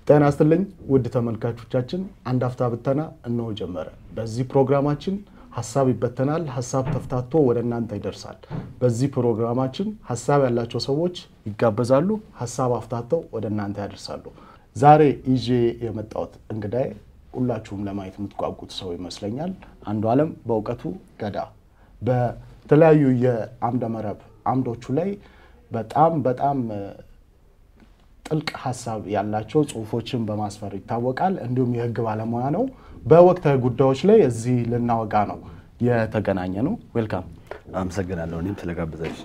ጤና ይስጥልኝ ውድ ተመልካቾቻችን፣ አንድ አፍታ ብተና እነሆ ጀመረ። በዚህ ፕሮግራማችን ሀሳብ ይበተናል፣ ሀሳብ ተፍታቶ ወደ እናንተ ይደርሳል። በዚህ ፕሮግራማችን ሀሳብ ያላቸው ሰዎች ይጋበዛሉ፣ ሀሳብ አፍታተው ወደ እናንተ ያደርሳሉ። ዛሬ ይዤ የመጣሁት እንግዳይ ሁላችሁም ለማየት የምትጓጉት ሰው ይመስለኛል። አንዱ አለም በእውቀቱ ገዳ በተለያዩ የአምደ መረብ አምዶቹ ላይ በጣም በጣም ጥልቅ ሀሳብ ያላቸው ጽሁፎችን በማስፈር ይታወቃል። እንዲሁም የህግ ባለሙያ ነው። በወቅታዊ ጉዳዮች ላይ እዚህ ልናወጋ ነው የተገናኘ ነው። ዌልካም። አመሰግናለሁ እኔም ስለጋበዛች።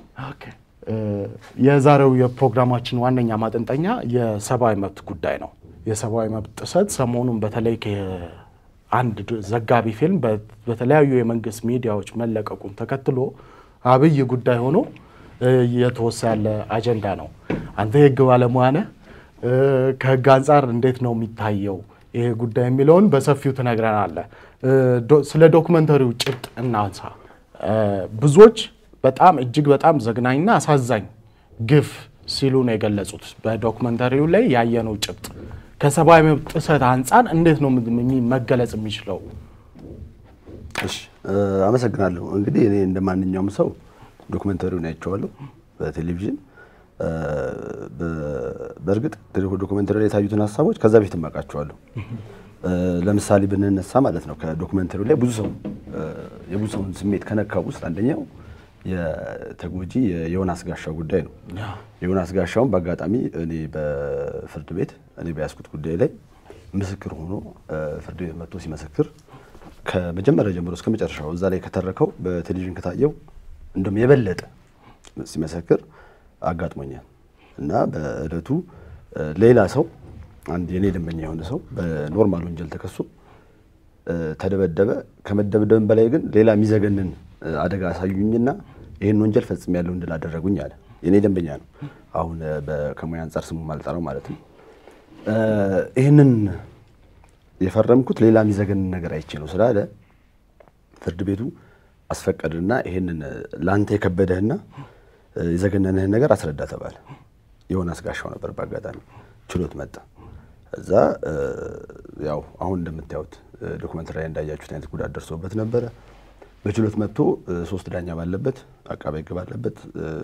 የዛሬው የፕሮግራማችን ዋነኛ ማጠንጠኛ የሰብአዊ መብት ጉዳይ ነው። የሰብአዊ መብት ጥሰት ሰሞኑን በተለይ አንድ ዘጋቢ ፊልም በተለያዩ የመንግስት ሚዲያዎች መለቀቁን ተከትሎ አብይ ጉዳይ ሆኖ እየተወሳ ያለ አጀንዳ ነው። አንተ የህግ ባለሙያ ነህ። ከህግ አንጻር እንዴት ነው የሚታየው ይሄ ጉዳይ የሚለውን በሰፊው ትነግረናለህ። ስለ ዶክመንተሪው ጭብጥ እናንሳ። ብዙዎች በጣም እጅግ በጣም ዘግናኝና አሳዛኝ ግፍ ሲሉ ነው የገለጹት። በዶክመንተሪው ላይ ያየነው ጭብጥ ከሰብአዊ መብት ጥሰት አንጻር እንዴት ነው መገለጽ የሚችለው? እሺ አመሰግናለሁ። እንግዲህ እኔ እንደ ማንኛውም ሰው ዶክመንተሪውን አይቼዋለሁ በቴሌቪዥን። በእርግጥ ዶክመንተሪ ላይ የታዩትን ሀሳቦች ከዛ በፊት እማውቃቸዋለሁ። ለምሳሌ ብንነሳ ማለት ነው ከዶክመንተሪው ላይ ብዙ ሰው የብዙ ሰውን ስሜት ከነካው ውስጥ አንደኛው የተጎጂ የዮናስ ጋሻው ጉዳይ ነው። የዮናስ ጋሻውን በአጋጣሚ እኔ በፍርድ ቤት እኔ በያዝኩት ጉዳይ ላይ ምስክር ሆኖ ፍርድ ቤት መጥቶ ሲመሰክር ከመጀመሪያ ጀምሮ እስከ መጨረሻው እዛ ላይ ከተረከው በቴሌቪዥን ከታየው እንደውም የበለጠ ሲመሰክር አጋጥሞኛል እና በእለቱ ሌላ ሰው አንድ የኔ ደንበኛ የሆነ ሰው በኖርማል ወንጀል ተከሶ ተደበደበ። ከመደብደብም በላይ ግን ሌላ የሚዘገንን አደጋ አሳዩኝና ይህን ወንጀል ፈጽሜያለሁ እንድል አደረጉኝ አለ። የኔ ደንበኛ ነው። አሁን ከሙያ አንጻር ስሙ ማልጠራው ማለት ነው። ይህንን የፈረምኩት ሌላ የሚዘገንን ነገር አይቼ ነው ስላለ ፍርድ ቤቱ አስፈቀድና ይሄንን ለአንተ የከበደህና የዘገነንህን ነገር አስረዳ ተባለ። ዮናስ ጋሻው ነበር በአጋጣሚ ችሎት መጣ። እዛ ያው አሁን እንደምታዩት ዶክመንተሪ ላይ እንዳያችሁት አይነት ጉዳት ደርሶበት ነበረ። በችሎት መጥቶ ሶስት ዳኛ ባለበት አቃቤ ሕግ ባለበት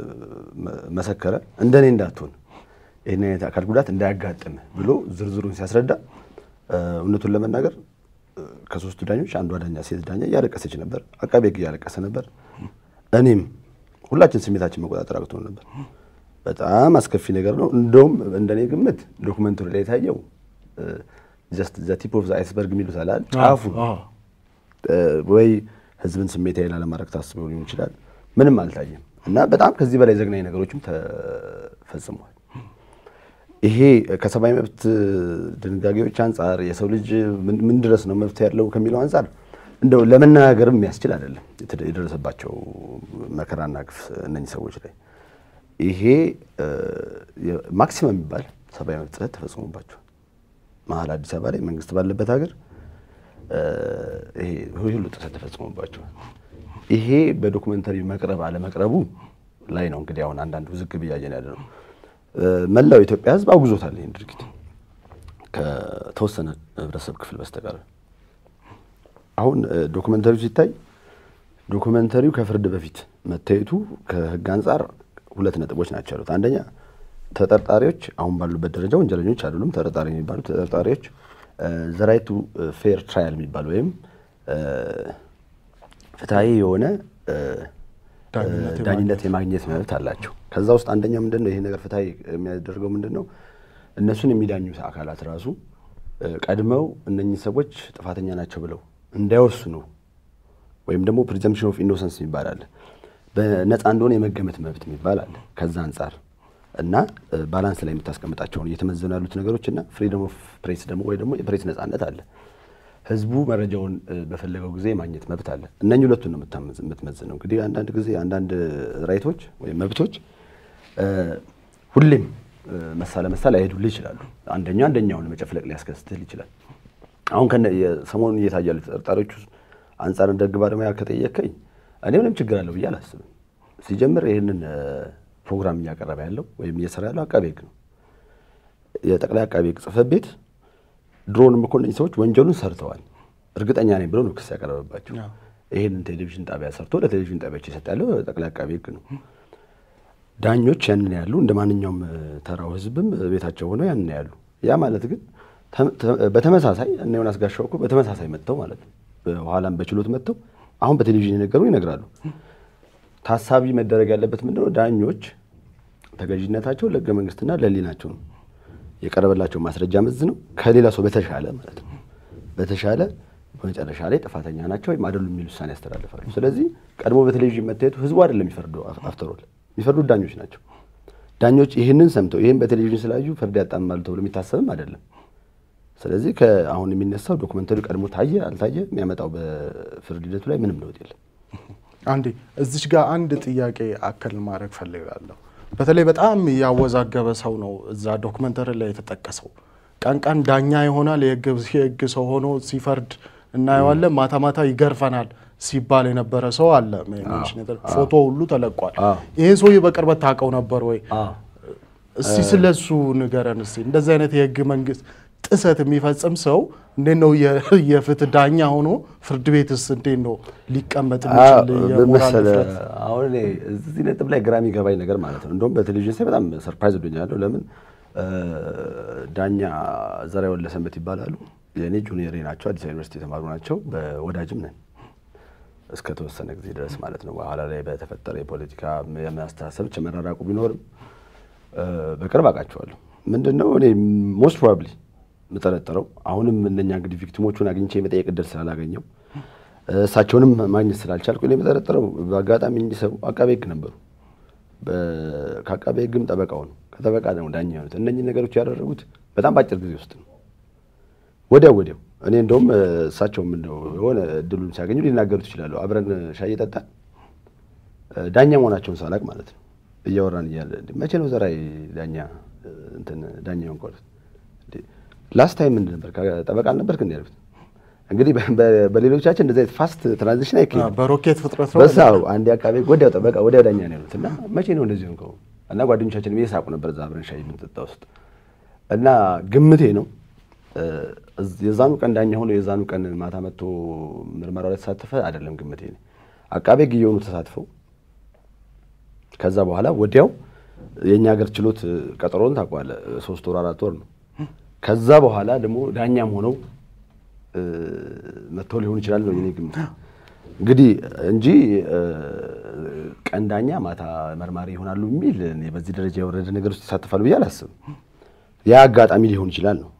መሰከረ። እንደኔ እንዳትሆን ይህን አይነት አካል ጉዳት እንዳያጋጥም ብሎ ዝርዝሩን ሲያስረዳ እውነቱን ለመናገር ከሶስቱ ዳኞች አንዷ ዳኛ ሴት ዳኛ እያለቀሰች ነበር። አቃቤ ሕግ እያለቀሰ ነበር። እኔም ሁላችን ስሜታችን መቆጣጠር አቅቶን ነበር። በጣም አስከፊ ነገር ነው። እንደውም እንደኔ ግምት ዶክመንተሪ ላይ የታየው ጀስት ዘ ቲፕ ኦፍ ዘ አይስበርግ የሚሉት አለ ጫፉ ወይ ህዝብን ስሜታዊ ላለማድረግ ታስበው ሊሆን ይችላል። ምንም አልታየም እና በጣም ከዚህ በላይ ዘግናኝ ነገሮችም ተፈጽመዋል። ይሄ ከሰብአዊ መብት ድንጋጌዎች አንጻር የሰው ልጅ ምን ድረስ ነው መብት ያለው ከሚለው አንጻር እንደው ለመነጋገርም የሚያስችል አይደለም የደረሰባቸው መከራና ግፍ እነኚህ ሰዎች ላይ ይሄ ማክሲመም የሚባል ሰብአዊ መብት ጥሰት ተፈጽሞባቸዋል። መሀል አዲስ አበባ ላይ መንግስት ባለበት ሀገር ይሄ ሁሉ ጥሰት ተፈጽሞባቸዋል። ይሄ በዶክመንተሪ መቅረብ አለመቅረቡ ላይ ነው እንግዲህ አሁን አንዳንድ ውዝግብ እያየን ያለ ነው። መላው የኢትዮጵያ ሕዝብ አውግዞታል ይህን ድርጊት ከተወሰነ ህብረተሰብ ክፍል በስተቀር። አሁን ዶክመንተሪው ሲታይ ዶክመንተሪው ከፍርድ በፊት መታየቱ ከህግ አንጻር ሁለት ነጥቦች ናቸው ያሉት። አንደኛ ተጠርጣሪዎች አሁን ባሉበት ደረጃ ወንጀለኞች አይደሉም። ተጠርጣሪ የሚባሉ ተጠርጣሪዎች ዘራይቱ ፌር ትራያል የሚባል ወይም ፍትሐዊ የሆነ ዳኝነት የማግኘት መብት አላቸው። ከዛ ውስጥ አንደኛው ምንድን ነው ይሄ ነገር ፍትሐዊ የሚያደርገው ምንድን ነው? እነሱን የሚዳኙ አካላት ራሱ ቀድመው እነኚህ ሰዎች ጥፋተኛ ናቸው ብለው እንዳይወስኑ ወይም ደግሞ ፕሪዘምፕሽን ኦፍ ኢኖሰንስ የሚባል አለ በነፃ እንደሆነ የመገመት መብት የሚባል አለ። ከዛ አንጻር እና ባላንስ ላይ የምታስቀምጣቸውን እየተመዘኑ ያሉት ነገሮች እና ፍሪደም ኦፍ ፕሬስ ደግሞ ወይ ደግሞ የፕሬስ ነፃነት አለ። ህዝቡ መረጃውን በፈለገው ጊዜ የማግኘት መብት አለ። እነኚህ ሁለቱን ነው የምትመዝነው። እንግዲህ አንዳንድ ጊዜ አንዳንድ ራይቶች ወይም መብቶች ሁሌም መሳ ለመሳ ላይሄዱልህ ይችላሉ። አንደኛው አንደኛውን መጨፍለቅ ሊያስከስትል ይችላል። አሁን ሰሞኑን እየታዩ ያሉ ተጠርጣሪዎች አንጻር እንደ ህግ ባለሙያ ከጠየቀኝ እኔ ምንም ችግር አለው ብዬ አላስብም። ሲጀምር ይህንን ፕሮግራም እያቀረበ ያለው ወይም እየሰራ ያለው አቃቤ ህግ ነው። የጠቅላይ አቃቤ ህግ ጽህፈት ቤት ድሮንም እኮ እነዚህ ሰዎች ወንጀሉን ሰርተዋል እርግጠኛ ነኝ ብሎ ነው ክስ ያቀረበባቸው። ይህንን ቴሌቪዥን ጣቢያ ሰርቶ ለቴሌቪዥን ጣቢያዎች የሰጠ ያለው ጠቅላይ አቃቤ ሕግ ነው። ዳኞች ያንን ያሉ እንደ ማንኛውም ተራው ህዝብም ቤታቸው ሆነው ያንን ያሉ። ያ ማለት ግን በተመሳሳይ እነ ዮናስ ጋሻው እኮ በተመሳሳይ መጥተው ማለት ነው በኋላም በችሎት መጥተው አሁን በቴሌቪዥን የነገሩ ይነግራሉ። ታሳቢ መደረግ ያለበት ምንድነው? ዳኞች ተገዥነታቸው ለህገ መንግስትና ለህሊናቸው ነው። የቀረበላቸው ማስረጃ መዝ ነው ከሌላ ሰው በተሻለ ማለት ነው በተሻለ በመጨረሻ ላይ ጥፋተኛ ናቸው ወይም አይደሉም የሚል ውሳኔ ያስተላልፋሉ። ስለዚህ ቀድሞ በቴሌቪዥን መታየቱ ህዝቡ አይደለም የሚፈርደው፣ አፍተሮል የሚፈርዱት ዳኞች ናቸው። ዳኞች ይህንን ሰምተው ይህን በቴሌቪዥን ስላዩ ፍርድ ያጣምማሉ ተብሎ የሚታሰብም አይደለም። ስለዚህ ከአሁን የሚነሳው ዶክመንተሪ ቀድሞ ታየ አልታየ የሚያመጣው በፍርድ ሂደቱ ላይ ምንም ለውጥ የለም። አንዴ እዚች ጋር አንድ ጥያቄ አከል ማድረግ ፈልጋለሁ። በተለይ በጣም ያወዛገበ ሰው ነው እዛ ዶክመንተሪ ላይ የተጠቀሰው። ቀን ቀን ዳኛ ይሆናል፣ የህግ ሰው ሆኖ ሲፈርድ እናየዋለን፣ ማታ ማታ ይገርፈናል ሲባል የነበረ ሰው አለ። ፎቶ ሁሉ ተለቋል። ይህን ሰውዬ በቅርበት ታውቀው ነበር ወይ? እስቲ ስለሱ ንገረን እስቲ። እንደዚህ አይነት የህግ መንግስት ጥሰት የሚፈጽም ሰው እንዴት ነው የፍትህ ዳኛ ሆኖ ፍርድ ቤትስ እንዴት ነው ሊቀመጥ የሚችል? የሞራል ድፍረት አሁን እኔ እዚህ ነጥብ ላይ ግራ የሚገባኝ ነገር ማለት ነው። እንደውም በቴሌቪዥን ሳይ በጣም ሰርፕራይዝ ብኛለሁ። ለምን ዳኛ ዘርአይ ወለሰንበት ይባላሉ። የእኔ ጁኒየሬ ናቸው። አዲስ አበባ ዩኒቨርሲቲ የተማሩ ናቸው። በወዳጅም ነን እስከ ተወሰነ ጊዜ ድረስ ማለት ነው። በኋላ ላይ በተፈጠረ የፖለቲካ የማስተሳሰብ መራራቁ ቢኖርም በቅርብ አውቃቸዋለሁ። ምንድን ነው እኔ ሞስት ፕሮባብሊ የምጠረጥረው አሁንም እነኛ እንግዲህ ቪክቲሞቹን አግኝቼ የመጠየቅ እድል ስላላገኘው እሳቸውንም ማግኘት ስላልቻልኩ እኔ የምጠረጥረው በአጋጣሚ እንዲህ ሰው አቃቤ ሕግ ነበሩ። ከአቃቤ ሕግም ጠበቃው ነው። ከጠበቃ ደግሞ ዳኛ የሆኑት እነኚህ ነገሮች ያደረጉት በጣም በአጭር ጊዜ ውስጥ ነው። ወዲያው ወዲያው እኔ እንደውም እሳቸውም እንደው የሆነ እድሉን ሲያገኙ ሊናገሩት ይችላሉ። አብረን ሻይ እየጠጣን ዳኛ መሆናቸውን ሳላቅ ማለት ነው እያወራን እያለ መቼ ነው ዘርአይ ዳኛ እንትን ዳኛ ሆንኩት ላስት ታይም ምንድን ነበር ጠበቃ አልነበርክ እንዲ ያልኩት። እንግዲህ በሌሎቻችን እንደዚህ አይነት ፋስት ትራንዚሽን አይካሄድም። በሮኬት ፍጥረት ነው። በሳው አንድ አካባቢ ወዲያው ጠበቃ ወዲያው ዳኛ ነው ያሉት እና መቼ ነው እንደዚህ ሆንከው? እና ጓደኞቻችን እየሳቁ ነበር እዛ አብረን ሻይ የምንጠጣ ውስጥ እና ግምቴ ነው የዛኑ ቀን ዳኛ ሆኖ የዛኑ ቀን ማታ መጥቶ ምርመራው ላይ ተሳተፈ አይደለም ግምቴ ነው። አቃቤ ሕግ እየሆኑ ተሳትፈው ከዛ በኋላ ወዲያው የእኛ ሀገር ችሎት ቀጠሮን ታውቀዋለህ፣ ሶስት ወር አራት ወር ነው። ከዛ በኋላ ደግሞ ዳኛም ሆነው መጥተው ሊሆን ይችላል ነው የኔ ግምት እንግዲህ እንጂ ቀን ዳኛ ማታ መርማሪ ይሆናሉ የሚል እኔ በዚህ ደረጃ የወረደ ነገር ውስጥ ይሳተፋሉ ብዬ አላስብም። ያ አጋጣሚ ሊሆን ይችላል ነው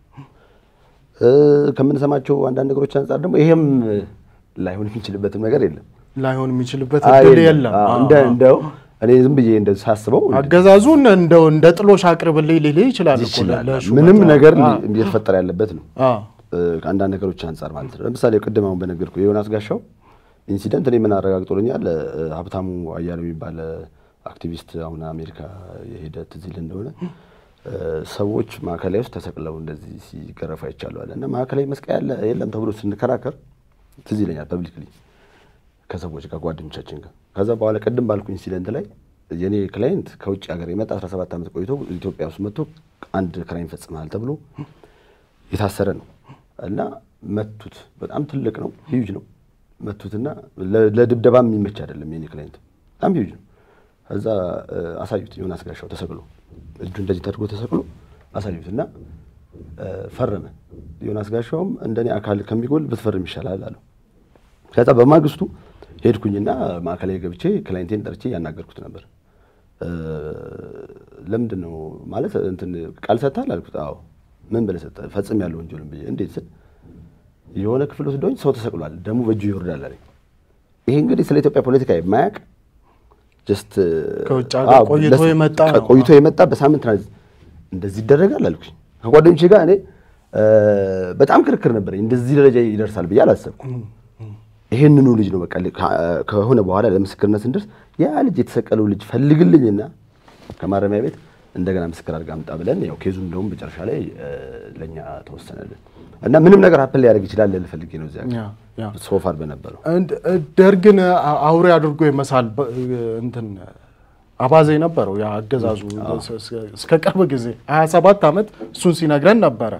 ከምንሰማቸው አንዳንድ ነገሮች አንጻር ደግሞ ይሄም ላይሆን የሚችልበትም ነገር የለም ላይሆን የሚችልበት እድል የለም። እንደ እንደው እኔ ዝም ብዬ እንደ ሳስበው አገዛዙ እንደው እንደ ጥሎሽ አቅርብልኝ ሊልህ ይችላል እኮ ይችላል ለሹመት። ምንም ነገር አዎ። እየተፈጠረ ያለበት ነው። አዎ። ከአንዳንድ ነገሮች አንጻር ማለት ነው። ለምሳሌ ቅድም አሁን በነገርኩ የዮናስ ጋሻው ኢንሲደንት እኔ ምን አረጋግጦልኛል። ሀብታሙ አያሌው የሚባል አክቲቪስት አሁን አሜሪካ የሄደ ትዝ ይልህ እንደሆነ ሰዎች ማዕከላዊ ውስጥ ተሰቅለው እንደዚህ ሲገረፉ አይቻለዋል እና ማዕከላዊ መስቀያ ያለ የለም ተብሎ ስንከራከር ትዝ ይለኛል ፐብሊክሊ ከሰዎች ጋር ጓደኞቻችን ጋር ከዛ በኋላ ቅድም ባልኩ ኢንሲደንት ላይ የኔ ክላይንት ከውጭ ሀገር የመጣ 17 ዓመት ቆይቶ ኢትዮጵያ ውስጥ መጥቶ አንድ ክራይም ፈጽመሃል ተብሎ የታሰረ ነው እና መቱት። በጣም ትልቅ ነው፣ ሂዩጅ ነው። መቱትና ለ- ለድብደባ የሚመች አይደለም። የኔ ክላይንት በጣም ሂዩጅ ነው። ከዛ እ፣ አሳዩት ዮናስ ጋሻው ተሰቅሎ እጁ እንደዚህ ተደርጎ ተሰቅሎ አሳዩት እና እ፣ ፈረመ። ዮናስ ጋሻውም እንደኔ አካል ከሚጎል ብትፈርም ይሻላል አለው። ከዛ በማግስቱ ሄድኩኝና ማዕከላዊ ገብቼ ክላይንቴን ጠርቼ ያናገርኩት ነበር። እ፣ ለምንድን ነው ማለት እንትን ቃል ሰጥተሃል አልኩት። አዎ ምን ብለህ ሰጠህ? ፈጽም ያለው ወንጀልን ብዬ እንዴት ስል የሆነ ክፍል ወስዶኝ ሰው ተሰቅሏል፣ ደሙ በእጁ ይወርዳል አለኝ። ይሄ እንግዲህ ስለ ኢትዮጵያ ፖለቲካ የማያውቅ ጀስት ከውጭ ሀገር አዎ፣ ቆይቶ ለስ- የመጣ ነው። ቆይቶ የመጣ በሳምንት ትራንዚት እንደዚህ ይደረጋል አልኩኝ። ከጓደኞቼ ጋር እኔ እ፣ በጣም ክርክር ነበረኝ። እንደዚህ ደረጃ ይደርሳል ብዬ አላሰብኩም። ይሄንኑ ልጅ ነው በቃ ከ- ከሆነ በኋላ ለምስክርነት ስንደርስ ያ ልጅ የተሰቀለው ልጅ ፈልግልኝና ከማረሚያ ቤት እንደገና ምስክር አድርጋ አምጣ ብለን ያው ኬዙ እንደውም መጨረሻ ላይ እ፣ ለእኛ ተወሰነልን እና ምንም ነገር ሀፕን ሊያደርግ ይችላል ልል ፈልጌ ነው እዚያ ያ ያ ሶፋር በነበረው እንድ- ደርግን አ- አውሬ አድርጎ የመሳል በ- እንትን አባዜ ነበረው ያ አገዛዙ እስከ ቅርብ ጊዜ 27 ዓመት እሱን ሲነግረን ነበረ።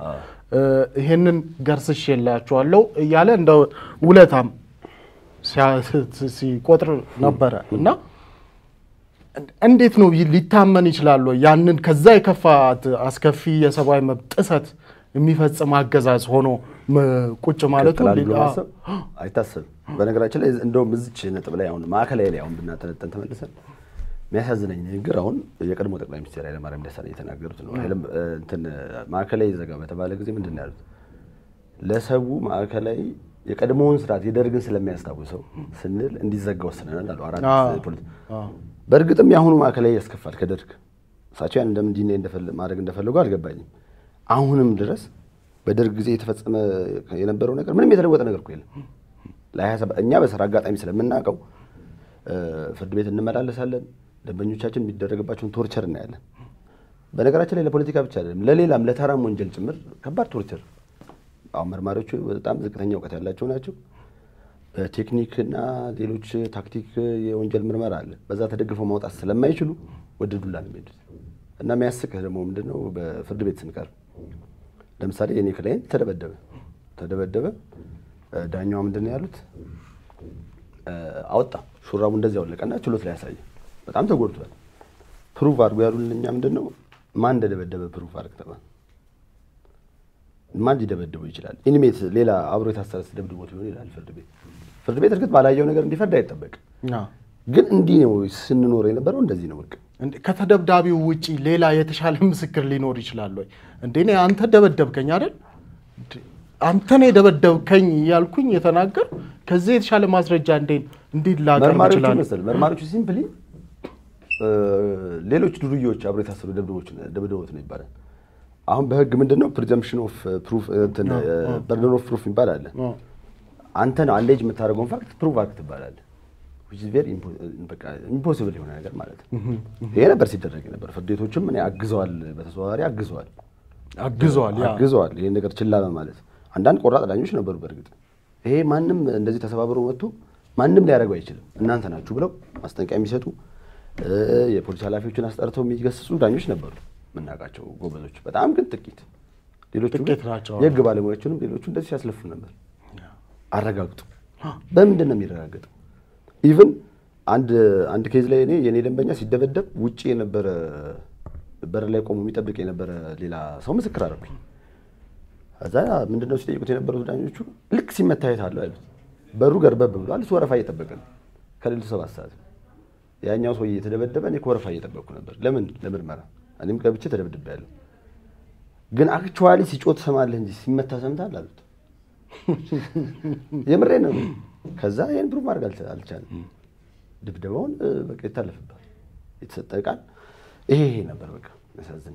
እ፣ ይሄንን ገርስሼላችኋለሁ እያለ እንደ ውለታም ሲያ- ሲቆጥር ነበረ እና እንዴት ነው ይ- ሊታመን ይችላል ወይ? ያንን ከዛ የከፋ ት- አስከፊ የሰብአዊ መብት ጥሰት የሚፈጽም አገዛዝ ሆኖ መ- ቁጭ ማለቱ ይቀጥላል ሊ- ብሎ አ- ማሰብ አይታሰብም። በነገራችን ላይ እንደውም እዚች ነጥብ ላይ አሁን ማዕከላዊ ላይ አሁን ብናጠነጠን ተመልሰን የሚያሳዝነኝ ንግግር አሁን የቀድሞ ጠቅላይ ሚኒስትር ኃይለማርያም ደሳለኝ የተናገሩት ነው። ኃይለ- እንትን ማዕከላዊ ዘጋ በተባለ ጊዜ ምንድን ነው ያሉት? ለሰው ማዕከላዊ የቀድሞውን ስርዓት የደርግን ስለሚያስታውሰው ስንል እንዲዘጋ ወስነናል አሉ። አራት አዎ። ፖለቲ አዎ። በእርግጥም የአሁኑ ማዕከላዊ ያስከፋል ከደርግ እሳቸው ያን እንደምን እንዲህ እንደፈለ- ማድረግ እንደፈለጉ አልገባኝም። አሁንም ድረስ በደርግ ጊዜ የተፈጸመ የነበረው ነገር ምንም የተለወጠ ነገር እኮ የለም። ለሀያ ሰባት እኛ በስራ አጋጣሚ ስለምናውቀው እ፣ ፍርድ ቤት እንመላለሳለን። ደንበኞቻችን የሚደረግባቸውን ቶርቸር እናያለን። በነገራችን ላይ ለፖለቲካ ብቻ አይደለም ለሌላም ለተራም ወንጀል ጭምር ከባድ ቶርቸር። አሁን መርማሪዎቹ በጣም ዝቅተኛ እውቀት ያላቸው ናቸው። በቴክኒክና ሌሎች ታክቲክ የወንጀል ምርመራ አለ። በዛ ተደግፈው ማውጣት ስለማይችሉ ወደ ዱላ ነው የሚሄዱት። እና የሚያስቅህ ደግሞ ምንድነው በፍርድ ቤት ስንቀርብ ለምሳሌ የኔ ክላይንት ተደበደበ ተደበደበ እ፣ ዳኛዋ ምንድን ነው ያሉት እ፣ አወጣ ሹራቡ እንደዚህ አወለቀና ችሎት ላይ ያሳየ በጣም ተጎድቷል ፕሩቭ አድርጎ ያሉን እኛ ምንድን ነው ማን እንደደበደበ ፕሩቭ አድርግ ተባለ ማን ሊደበድበው ይችላል ኢኒሜት ሌላ አብሮ የታሰረ ደብድቦት ሊሆን ይላል ፍርድ ቤት ፍርድ ቤት እርግጥ ባላየው ነገር እንዲፈርድ አይጠበቅም አዎ። ግን እንዲህ ነው ስንኖር የነበረው እንደዚህ ነው በቃ እንዴ፣ ከተደብዳቢው ውጪ ሌላ የተሻለ ምስክር ሊኖር ይችላል ወይ? እንዴ እኔ አንተ ደበደብከኝ አይደል? እንዴ፣ አንተ ነው የደበደብከኝ እያልኩኝ የተናገር ከዚህ የተሻለ ማስረጃ እንዴት እንዴት ላቀርብ መርማሪዎቹ ይችላል? መሰል መርማሪዎቹ ሲምፕሊ ሌሎች ዱርዬዎች አብሮ የታሰሩ ደብድቦች ደብድቦት ነው ይባላል። አሁን በህግ ምንድን ነው ፕሪዘምፕሽን ኦፍ ፕሩፍ በርደን ኦፍ ፕሩፍ ይባላል አለ። አዎ። አንተ ነው አሌጅ የምታደርገውን ፋክት ፕሩቭ አድርግ ትባላለህ። which is very impo- በቃ ኢምፖሲብል የሆነ ነገር ማለት ነው። ይሄ ነበር ሲደረግ ነበር። ፍርድ ቤቶችም እኔ አግዘዋል፣ በተዘዋዋሪ አግዘዋል አግዘዋል። ያ አግዘዋል ይሄን ነገር ችላ በማለት አንዳንድ ቆራጥ ዳኞች ነበሩ። በእርግጥ ይሄ ማንም እንደዚህ ተሰባብሮ መጥቶ ማንም ሊያደርገው አይችልም እናንተ ናችሁ ብለው ማስጠንቀቂያ የሚሰጡ እ፣ የፖሊስ ኃላፊዎችን አስጠርተው የሚገስጹ ዳኞች ነበሩ የምናውቃቸው ጎበዞች፣ በጣም ግን ጥቂት። ሌሎቹ ግን ጥቂት ናቸው። የህግ ባለሙያዎችንም ሌሎቹ እንደዚህ ሲያስለፉ ነበር። አረጋግጡ። በምንድን ነው የሚረጋገጠው? ኢቭን አንድ አንድ ኬዝ ላይ እኔ የኔ ደንበኛ ሲደበደብ ውጭ የነበረ በር ላይ ቆሞ የሚጠብቅ የነበረ ሌላ ሰው ምስክር አደረኩኝ። ከዛ ምንድነው ሲጠይቁት የነበሩት ዳኞቹ ልክ ሲመታ የት አለው ያሉት። በሩ ገርበብ ብሏል። እሱ ወረፋ እየጠበቀ ነው ከሌሊቱ ሰባት ሰዓት ያኛው ሰውዬ የተደበደበ እኔ ከወረፋ እየጠበቅኩ ነበር። ለምን ለምርመራ እኔም ገብቼ ተደብድቤያለሁ። ግን አክቹዋሊ ሲጮህ ትሰማለህ እንጂ ሲመታ ሰምተሃል አሉት። የምሬ ነው። ከዛ ይህን ፕሩፍ ማድረግ አልቻ- አልቻለም። ድብደባውን እ፣ በቃ ይታለፍባል። የተሰጠ ቃል ይሄ ይሄ ነበር። በቃ ያሳዝን።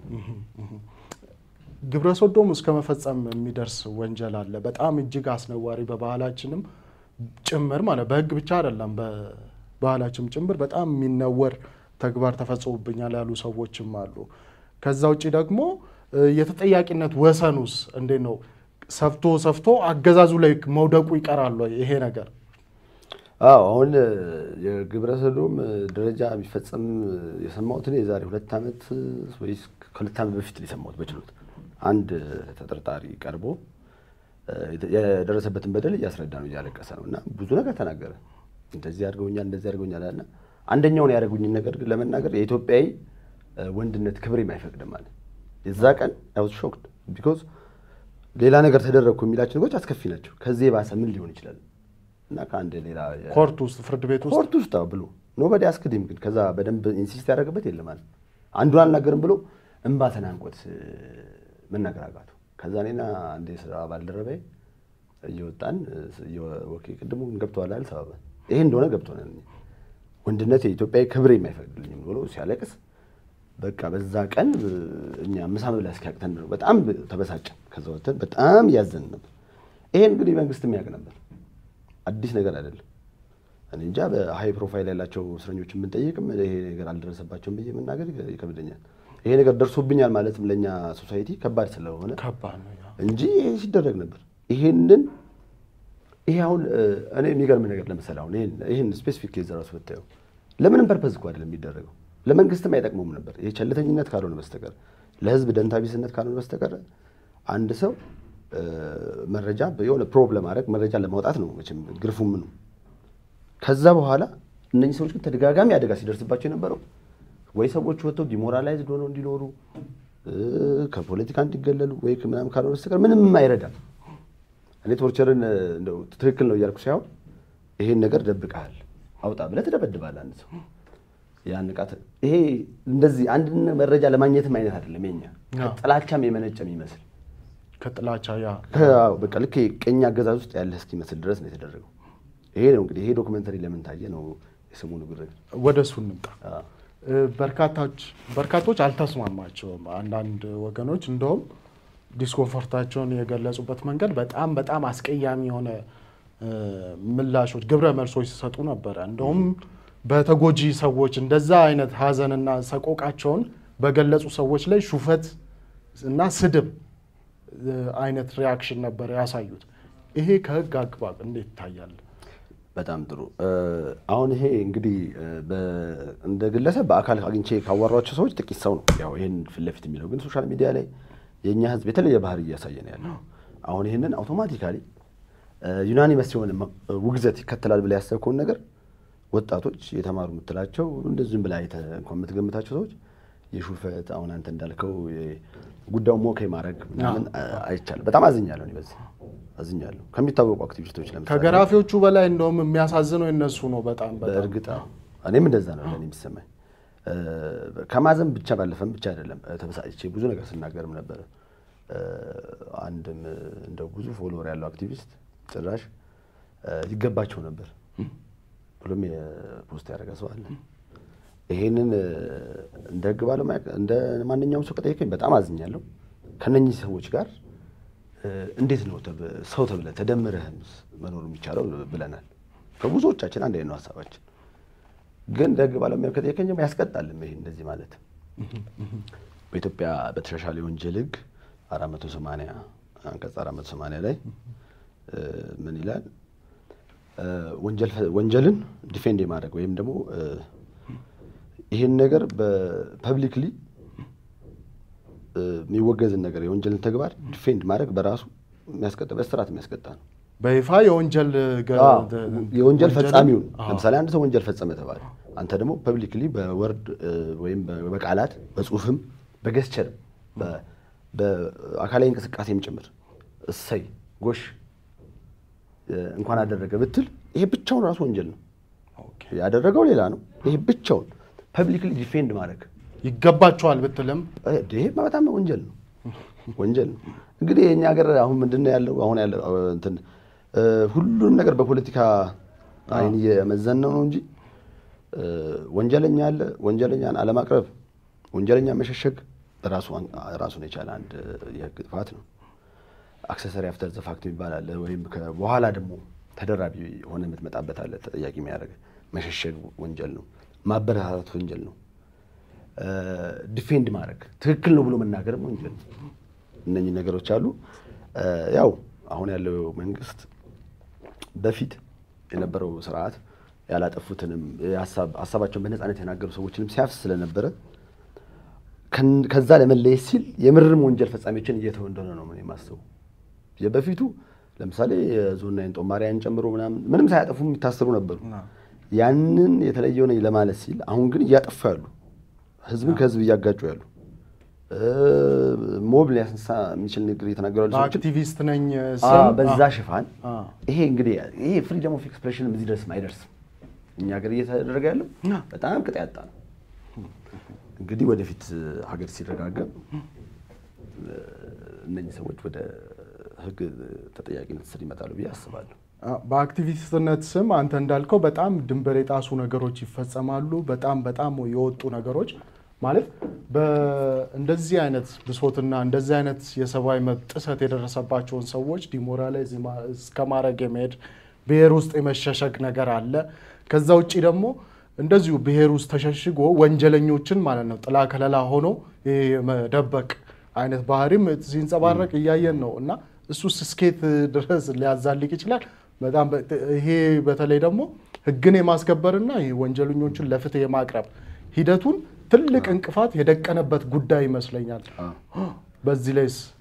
ግብረ ሶዶም እስከ መፈጸም የሚደርስ ወንጀል አለ። በጣም እጅግ አስነዋሪ በባህላችንም ጭምር ማለት በህግ ብቻ አይደለም፣ በባህላችንም ጭምር በጣም የሚነወር ተግባር ተፈጽሞብኛል ያሉ ሰዎችም አሉ። ከዛ ውጭ ደግሞ እ፣ የተጠያቂነት ወሰኑስ እንዴት ነው? ሰፍቶ ሰፍቶ አገዛዙ ላይ መውደቁ ይቀራል ወይ ይሄ ነገር? አዎ አሁን እ፣ የግብረ ሰዶም እ፣ ደረጃ የሚፈጸም እ፣ የሰማሁት እኔ የዛሬ ሁለት ዓመት እ፣ ወይስ ከሁለት ዓመት በፊት ነው የሰማሁት በችሎት አንድ እ፣ ተጠርጣሪ ቀርቦ እ፣ የተ- የደረሰበትን በደል እያስረዳ ነው እያለቀሰ ነው እና ብዙ ነገር ተናገረ። እንደዚህ አድርገውኛል፣ እንደዚህ አድርገውኛል አለ። አንደኛውን ያደረጉኝን ነገር ግን ለመናገር የኢትዮጵያዊ እ፣ ወንድነት ክብሬም አይፈቅድም አለ። የዛ ቀን አይ ዋዝ ሾክድ ቢኮዝ ሌላ ነገር ተደረግኩ የሚላቸው ነገሮች አስከፊ ናቸው። ከዚህ የባሰ ምን ሊሆን ይችላል? እና ከአንድ ሌላ የ- ኮርት ውስጥ ፍርድ ቤት ውስጥ ኮርት ውስጥ አዎ ብሎ ኖበዲ አስክድም ግን ከዛ በደንብ ኢንሲስት ያደረገበት የለም አለ። አንዱን አልናገርም ብሎ እንባ ተናንቆት እ፣ መናገር አቃቱ። ከዛ እኔና አንድ የስራ ባልደረባዬ እየወጣን እ፣ እየ- ኦኬ ቅድሙ ገብተዋል አይደል ተባባል። ይሄ እንደሆነ ገብቶናል። ወንድነት የኢትዮጵያዊ ክብር የማይፈቅድልኝም ብሎ ሲያለቅስ በቃ በዛ ቀን እ፣ እኛ ምሳ መብላት እስኪያቅተን ነው በጣም ተበሳጨን። ከዛ ወጥተን በጣም እያዘን ነበር። ይሄን እንግዲህ መንግስት የሚያውቅ ነበር፣ አዲስ ነገር አይደለም። እኔ እንጃ በሀይ ፕሮፋይል ያላቸው እስረኞች የምንጠይቅም ይሄ ነገር አልደረሰባቸውም ብዬ መናገር ይከብደኛል። ይሄ ነገር ደርሶብኛል ማለትም ለእኛ ሶሳይቲ ከባድ ስለሆነ ከባድ ነው። ያ። እንጂ ይሄ ሲደረግ ነበር። ይሄንን ይሄ አሁን እ፣ እኔ የሚገርም ነገር ለምሳሌ አሁን ይሄን ይሄን ስፔሲፊክ ኬዝ ራሱ ብታየው ለምንም ፐርፐዝ እኮ አይደለም የሚደረገው ለመንግስትም አይጠቅመውም ነበር። ይሄ ቸልተኝነት ካልሆነ በስተቀር ለህዝብ ደንታቢስነት ካልሆነ በስተቀር አንድ ሰው መረጃ የሆነ ፕሮብለም ማድረግ መረጃ ለማውጣት ነው መቼም ግርፉ ምኑ። ከዛ በኋላ እነኚህ ሰዎች ግን ተደጋጋሚ አደጋ ሲደርስባቸው የነበረው ወይ ሰዎች ወጥተው ዲሞራላይዝድ ሆነው እንዲኖሩ ከፖለቲካ እንዲገለሉ ወይ ምናምን ካልሆነ በስተቀር ምንም አይረዳም። እኔ ቶርቸርን እንደው ትክክል ነው እያልኩ ሳይሆን ይሄን ነገር ደብቀሃል አውጣ ብለህ ትደበድባለህ አንድ ሰው ያን ንቃት ይሄ እንደዚህ አንድ መረጃ ለማግኘትም አይነት አይደለም። የኛ ከጥላቻም የመነጨ የሚመስል ከጥላቻ ያ በቃ ልክ ቅኝ አገዛዝ ውስጥ ያለህ እስኪመስል ድረስ ነው የተደረገው። ይሄ ነው እንግዲህ ይሄ ዶክመንተሪ ለምን ታየ ነው የሰሞኑ ግርግር። ወደ እሱ እንምጣ። በርካታዎች በርካቶች አልተስማማቸውም። አንዳንድ ወገኖች እንደውም ዲስኮንፈርታቸውን የገለጹበት መንገድ በጣም በጣም አስቀያሚ የሆነ ምላሾች፣ ግብረ መልሶች ሲሰጡ ነበረ። እንደውም በተጎጂ ሰዎች እንደዛ አይነት ሀዘንና ሰቆቃቸውን በገለጹ ሰዎች ላይ ሹፈት እና ስድብ አይነት ሪያክሽን ነበር ያሳዩት። ይሄ ከህግ አግባብ እንዴት ይታያል? በጣም ጥሩ። አሁን ይሄ እንግዲህ እንደ ግለሰብ በአካል አግኝቼ ካዋሯቸው ሰዎች ጥቂት ሰው ነው ያው ይህን ፊት ለፊት የሚለው ግን ሶሻል ሚዲያ ላይ የእኛ ህዝብ የተለየ ባህሪ እያሳየ ነው ያለው። አሁን ይህንን አውቶማቲካሊ ዩናኒመስ የሆነ ውግዘት ይከተላል ብላ ያሰብከውን ነገር ወጣቶች የተማሩ የምትላቸው እንደዚህም ብላ እንኳን የምትገምታቸው ሰዎች የሹፈት አሁን አንተ እንዳልከው ጉዳዩ ሞከ ማድረግ ምናምን አይቻልም። በጣም አዝኛለሁ፣ በዚህ አዝኛለሁ። ከሚታወቁ አክቲቪስቶች ለምሳሌ ከገራፊዎቹ በላይ እንደውም የሚያሳዝነው የነሱ ነው። በጣም በእርግጥ እኔም እንደዛ ነው ለእኔ የሚሰማኝ። ከማዘን ብቻ ባለፈም ብቻ አይደለም ተበሳጭቼ ብዙ ነገር ስናገርም ነበረ። አንድም እንደው ብዙ ፎሎወር ያለው አክቲቪስት ጭራሽ ይገባቸው ነበር ብሎም የፖስት ያደረገ ሰው አለ። ይሄንን እንደ ህግ ባለሙያ እንደ ማንኛውም ሰው ከጠየቀኝ በጣም አዝኛለሁ። ከነኚህ ሰዎች ጋር እንዴት ነው ሰው ተብለ ተደምረህ መኖር የሚቻለው ብለናል። ከብዙዎቻችን አንድ ነው ሀሳባችን። ግን እንደ ህግ ባለሙያ ከጠየቀኝ ያስቀጣልም ይሄ እንደዚህ ማለት በኢትዮጵያ በተሻሻለ የወንጀል ህግ አራት መቶ ሰማንያ አንቀጽ አራት መቶ ሰማንያ ላይ ምን ይላል? ወንጀልን ዲፌንድ የማድረግ ወይም ደግሞ ይህን ነገር በፐብሊክሊ የሚወገዝን ነገር የወንጀልን ተግባር ዲፌንድ ማድረግ በራሱ የሚያስቀጣ በስርዓት የሚያስቀጣ ነው። በይፋ የወንጀል የወንጀል ፈጻሚውን ለምሳሌ አንድ ሰው ወንጀል ፈጸመ ተባለ። አንተ ደግሞ ፐብሊክሊ በወርድ ወይም በቃላት በጽሁፍም በገስቸርም በአካላዊ እንቅስቃሴም ጭምር እሰይ ጎሽ እንኳን አደረገ ብትል ይሄ ብቻውን ራሱ ወንጀል ነው። ያደረገው ሌላ ነው። ይሄ ብቻውን ፐብሊክሊ ዲፌንድ ማድረግ ይገባቸዋል ብትልም ይሄ በጣም ወንጀል ነው፣ ወንጀል ነው። እንግዲህ የእኛ ሀገር አሁን ምንድን ነው ያለው? አሁን ያለው እንትን ሁሉንም ነገር በፖለቲካ አይን እየመዘን ነው ነው እንጂ ወንጀለኛ አለ። ወንጀለኛን አለማቅረብ፣ ወንጀለኛ መሸሸግ ራሱን የቻለ አንድ የህግ ጥፋት ነው። አክሰሰሪ አፍተር ዘ ፋክት የሚባል አለ። ወይም በኋላ ደግሞ ተደራቢ ሆነ የምትመጣበት አለ። ተጠያቂ የሚያደርግ መሸሸግ ወንጀል ነው። ማበረታታት ወንጀል ነው። ዲፌንድ ማድረግ ትክክል ነው ብሎ መናገርም ወንጀል ነው። እነኚህ ነገሮች አሉ። ያው አሁን ያለው መንግስት በፊት የነበረው ስርዓት ያላጠፉትንም ሀሳባቸውን በነፃነት የናገሩ ሰዎችንም ሲያፍስ ስለነበረ ከዛ ለመለየት ሲል የምርም ወንጀል ፈጻሚዎችን እየተወ እንደሆነ ነው የማስበው። የበፊቱ ለምሳሌ የዞን ናይን ጦማሪያን ጨምሮ ምናምን ምንም ሳያጠፉ የሚታሰሩ ነበሩ። ያንን የተለየው ነኝ ለማለት ሲል አሁን ግን እያጠፉ ያሉ ህዝብን ከህዝብ እያጋጩ ያሉ ሞብ ሊያስነሳ የሚችል ንግግር እየተናገሩ ያሉ ሰዎችን አክቲቪስት ነኝ በዛ ሽፋን ይሄ እንግዲህ ይሄ ፍሪደም ኦፍ ኤክስፕሬሽን እዚህ ድረስም አይደርስም። እኛ ሀገር እየተደረገ ያለው በጣም ቅጥ ያጣ ነው። እንግዲህ ወደፊት ሀገር ሲረጋገም እነኚህ ሰዎች ወደ ህግ ተጠያቂነት ስር ይመጣሉ ብዬ አስባለሁ። በአክቲቪስትነት ስም አንተ እንዳልከው በጣም ድንበር የጣሱ ነገሮች ይፈጸማሉ። በጣም በጣም የወጡ ነገሮች ማለት እንደዚህ አይነት ብሶትና እንደዚህ አይነት የሰብአዊ መብት ጥሰት የደረሰባቸውን ሰዎች ዲሞራላይዝ እስከ ማድረግ የመሄድ ብሔር ውስጥ የመሸሸግ ነገር አለ። ከዛ ውጭ ደግሞ እንደዚሁ ብሔር ውስጥ ተሸሽጎ ወንጀለኞችን ማለት ነው ጥላ ከለላ ሆኖ የመደበቅ አይነት ባህሪም ሲንጸባረቅ እያየን ነው እና እሱስ እስኬት ድረስ ሊያዛልቅ ይችላል። በጣም ይሄ በተለይ ደግሞ ህግን የማስከበርና ይሄ ወንጀለኞችን ለፍትህ የማቅረብ ሂደቱን ትልቅ እንቅፋት የደቀነበት ጉዳይ ይመስለኛል። በዚህ ላይስ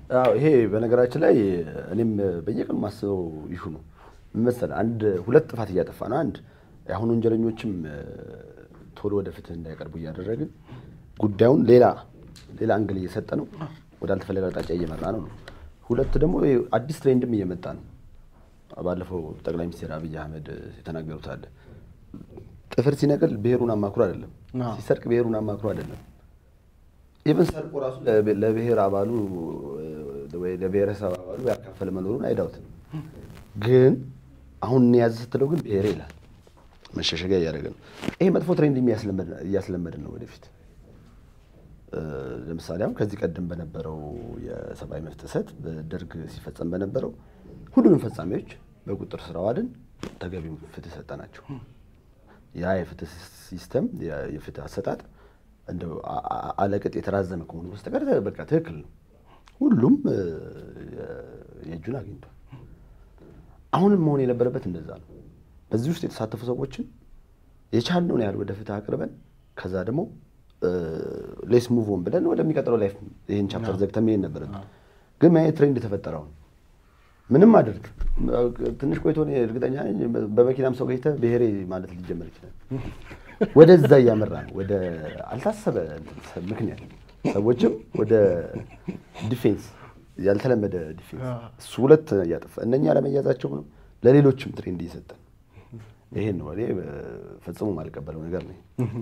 አዎ ይሄ በነገራችን ላይ እኔም በየቀኑ ማስበው ይሹ ነው ምን መሰለህ፣ አንድ ሁለት ጥፋት እያጠፋ ነው። አንድ የአሁን ወንጀለኞችም እ፣ ቶሎ ወደ ፍትህ እንዳይቀርቡ እያደረግን ጉዳዩን ሌላ ሌላ አንግል እየሰጠ ነው፣ ወደ አልተፈለገ አቅጣጫ እየመራ ነው ነው። ሁለት ደግሞ ይሄ አዲስ ትሬንድም እየመጣ ነው። ባለፈው ጠቅላይ ሚኒስትር አብይ አህመድ የተናገሩት አለ ጥፍር ሲነቅል ብሔሩን አማክሮ አይደለም፣ አዎ። ሲሰርቅ ብሔሩን አማክሮ አይደለም ኢቨን ሰርቆ ራሱ ለብ- ለብሔር አባሉ እ፣ ወይ ለብሔረሰብ አባሉ ያካፈለ መኖሩን አይዳውትም። ግን አሁን እንያዝ ስትለው ግን ብሔሬ ይላል። መሸሸጊያ እያደረገ ነው። ይሄ መጥፎ ትሬንድ የሚያስለመድ- እያስለመድን ነው ወደፊት። እ፣ ለምሳሌ አሁን ከዚህ ቀደም በነበረው የሰብአዊ መብት ጥሰት በደርግ ሲፈጸም በነበረው ሁሉንም ፈጻሚዎች በቁጥር ስር አዋልን፣ ተገቢውን ፍትህ ሰጠናቸው። ያ የፍትህ ሲስተም ያ- የፍትህ አሰጣጥ እንደው አ- አ- አለቅጥ የተራዘመ ከሆኑ በስተቀር በቃ ትክክል ነው። ሁሉም እ፣ የእጁን አግኝቷል። አሁንም መሆን የነበረበት እንደዛ ነው። በዚህ ውስጥ የተሳተፉ ሰዎችን የቻልነውን ያህል ወደ ፍትህ አቅርበን ከዛ ደግሞ ሌስ ሙቭ ኦን ብለን ወደሚቀጥለው ላይፍ ይህን ቻፕተር ዘግተን መሄድ ነበረብን። ግን ምን አይነት ትሬንድ የተፈጠረውን ምንም አድርግ ትንሽ ቆይቶ እኔ እርግጠኛ ነኝ በመኪናም ሰው ገኝተህ ብሔሬ ማለት ሊጀመር ይችላል። ወደዛ እያመራ ነው፣ ወደ አልታሰበ እንትን ምክንያት ሰዎችም ወደ ዲፌንስ ያልተለመደ ዲፌንስ እሱ ሁለት እያጠፋ እነኛ ለመያዛቸው ነው። ለሌሎችም ትሬንድ እየሰጠን ይሄን ነው እኔ ፈጽሞ ማልቀበለው ነገር ነው።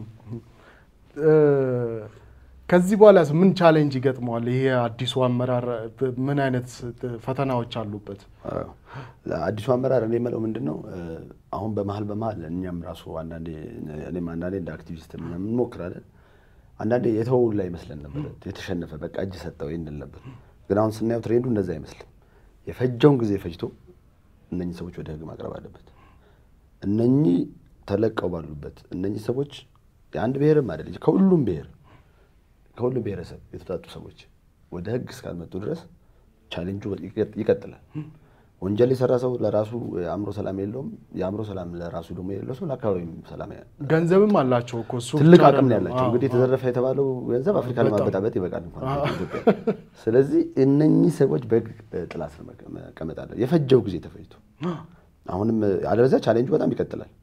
ከዚህ በኋላ ምን ቻሌንጅ ይገጥመዋል? ይሄ አዲሱ አመራር ምን አይነት ፈተናዎች አሉበት? አዎ። አዲሱ አመራር እኔ የምለው ምንድን ነው አሁን በመሀል በመሀል እኛም ራሱ አንዳንዴ እኔም አንዳንዴ እንደ አክቲቪስት ምናምን እንሞክራለን። አንዳንዴ የተወውን ላይ ይመስለን ነበር፣ የተሸነፈ በቃ እጅ ሰጠው እንል ነበር። ግን አሁን ስናየው ትሬንዱ እንደዛ አይመስልም። የፈጀውን ጊዜ ፈጅቶ እነኚህ ሰዎች ወደ ህግ ማቅረብ አለበት። እነኚህ ተለቀው ባሉበት እነኚህ ሰዎች የአንድ ብሔርም አይደል ከሁሉም ብሔር ከሁሉም ብሔረሰብ የተውጣጡ ሰዎች ወደ ህግ እስካልመጡ ድረስ ቻሌንጁ ይቀጥላል። ወንጀል የሰራ ሰው ለራሱ የአእምሮ ሰላም የለውም። የአእምሮ ሰላም ለራሱ ደግሞ የሌለው ሰው ለአካባቢም ሰላም ገንዘብም አላቸው እኮ እሱ ትልቅ ብቻ አቅም ነው አይደለም። ያላቸው። አዎ፣ እንግዲህ የተዘረፈ የተባለው ገንዘብ አፍሪካ ለማበጣበጥ ይበቃል እንኳን ኢትዮጵያ። ስለዚህ እነኚህ ሰዎች በህግ ጥላ ስር መቀመጥ አለ። የፈጀው ጊዜ ተፈጅቶ አሁንም አለበዚያ ቻሌንጁ በጣም ይቀጥላል።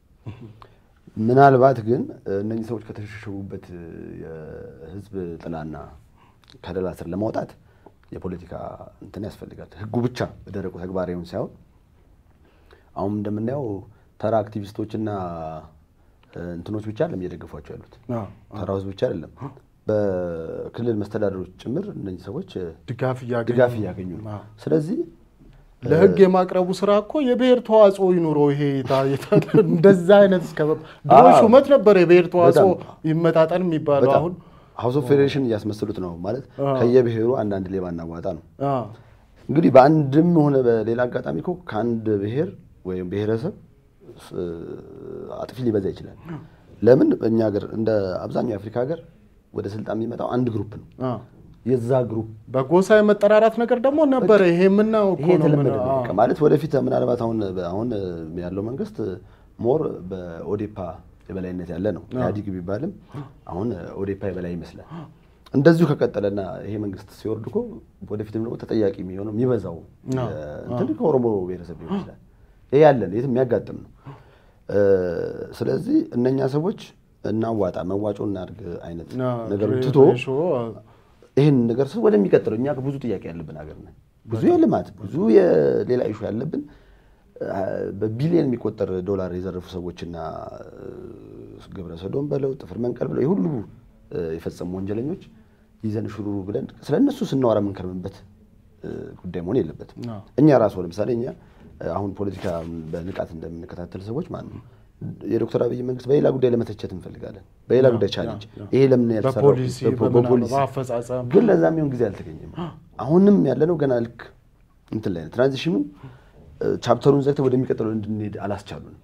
ምናልባት ግን እነኚህ ሰዎች ከተሸሸጉበት የህዝብ ጥላና ከለላ ስር ለማውጣት የፖለቲካ እንትን ያስፈልጋል። ህጉ ብቻ በደረቁ ተግባራዊውን ሳይሆን አሁን እንደምናየው ተራ አክቲቪስቶችና እንትኖች ብቻ አይደለም እየደገፏቸው ያሉት አዎ፣ ተራው ህዝብ ብቻ አይደለም። በክልል መስተዳደሮች ጭምር እነኚህ ሰዎች ድጋፍ እያገኙ ድጋፍ እያገኙ ነው። አዎ። ስለዚህ ለህግ የማቅረቡ ስራ እኮ የብሔር ተዋጽኦ ይኑረው። ይሄ የታ- የታ- እንደዛ አይነት እስከ ድሮ አዎ። ሹመት ነበር የብሔር ተዋጽኦ በጣም። ይመጣጠን የሚባለው በጣም አሁን ሀውስ ኦፍ ፌዴሬሽን እያስመስሉት ነው ማለት ከየብሔሩ አንዳንድ ሌባ እናዋጣ ነው። አዎ፣ እንግዲህ በአንድም ሆነ በሌላ አጋጣሚ እኮ ከአንድ ብሔር ወይም ብሔረሰብ እ፣ አጥፊ ሊበዛ ይችላል። ለምን እኛ ሀገር እንደ አብዛኛው የአፍሪካ ሀገር ወደ ስልጣን የሚመጣው አንድ ግሩፕ ነው። አዎ። የዛ ግሩፕ በጎሳ የመጠራራት ነገር ደግሞ ነበረ። ይሄ የምናየው እኮ ይሄ ነው። የተለመደ ምን- ነው። አዎ። በቃ ማለት ወደፊት ምናልባት አሁን አሁን ያለው መንግስት ሞር በኦዴፓ የበላይነት ያለ ነው። ኢህአዲግ ቢባልም አሁን ኦዴፓ የበላይ ይመስላል። እንደዚሁ ከቀጠለና ይሄ መንግስት ሲወርድ እኮ ወደፊትም ደግሞ ተጠያቂ የሚሆነው የሚበዛው እንትን ከኦሮሞ ብሔረሰብ ሊሆን ይችላል። ይሄ ያለን የትም የሚያጋጥም ነው። እ፣ ስለዚህ እነኛ ሰዎች እናዋጣ መዋጮ እናድርግ አይነት አዎ፣ ነገር ትቶ ሬሾ፣ አዎ። ይህን ነገር ስ ወደሚቀጥለው እኛ ብዙ ጥያቄ ያለብን ሀገር ነን። ብዙ የልማት ብዙ የሌላ ኢሹ ያለብን አ፣ በቢሊየን የሚቆጠር ዶላር የዘረፉ ሰዎችና እ፣ ግብረ ሰዶም በለው ጥፍር መንቀል ብለው የሁሉ እ፣ የፈጸሙ ወንጀለኞች ይዘን ሹሩሩ ብለን ስለ እነሱ ስናወራ የምንከርምበት እ፣ ጉዳይ መሆን የለበትም። አዎ። እኛ ራሱ ለምሳሌ እኛ እ፣ አሁን ፖለቲካ በንቃት እንደምንከታተል ሰዎች ማለት ነው የዶክተር አብይ መንግስት በሌላ ጉዳይ ለመተቸት እንፈልጋለን። በሌላ ጉዳይ ቻሌንጅ ይሄ ለምን ያልተሰራው በፖሊሲ በፖ- በምናምን በፖሊሲ በአፈጻጸም ግን ለዛ የሚሆን ጊዜ አልተገኘም። አሁንም ያለነው ገና ልክ እንትን ላይ ነው። ትራንዚሽኑ እ፣ ቻፕተሩን ዘግተህ ወደሚቀጥለው እንድንሄድ አላስቻሉንም።